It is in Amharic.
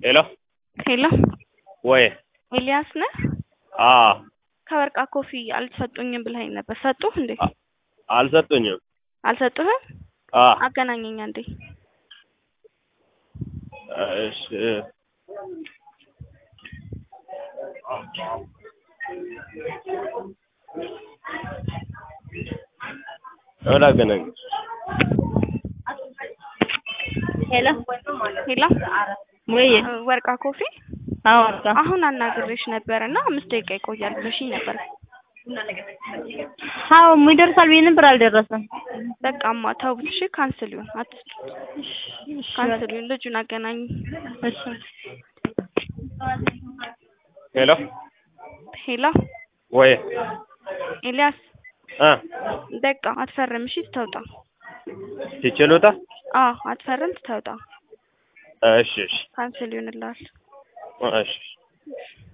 ሄሎ ሄሎ ወይ ኤልያስ ነህ? አዎ ከወርቃ ኮፊ አልሰጡኝም ብለኸኝ ነበር። ሰጡህ እንዴ? አልሰጡኝም። አልሰጡህም? አ አገናኘኝ አንዴ። እሺ እሁን አገናኝ ሄሎ ሄሎ ወይ ወርቃ ኮፊ አዎ ወርቃ አሁን አናግሬሽ ነበር እና አምስት ደቂቃ ይቆያል ብለሽኝ ነበር። አዎ ይደርሳል ብዬ ነበር አልደረሰም። በቃማ ተውት እሺ። ካንስል ይሁን አትስጡት። ካንስል ይሁን። ልጁን አገናኝ። እሺ ሄሎ ሄሎ ወይ ኤልያስ አ በቃ አትፈርም እሺ። ትተውጣ። ትችሉታ አዎ አትፈርም፣ ትተውጣ። እሺ እሺ ካንስል ይሁንልሃል። እሺ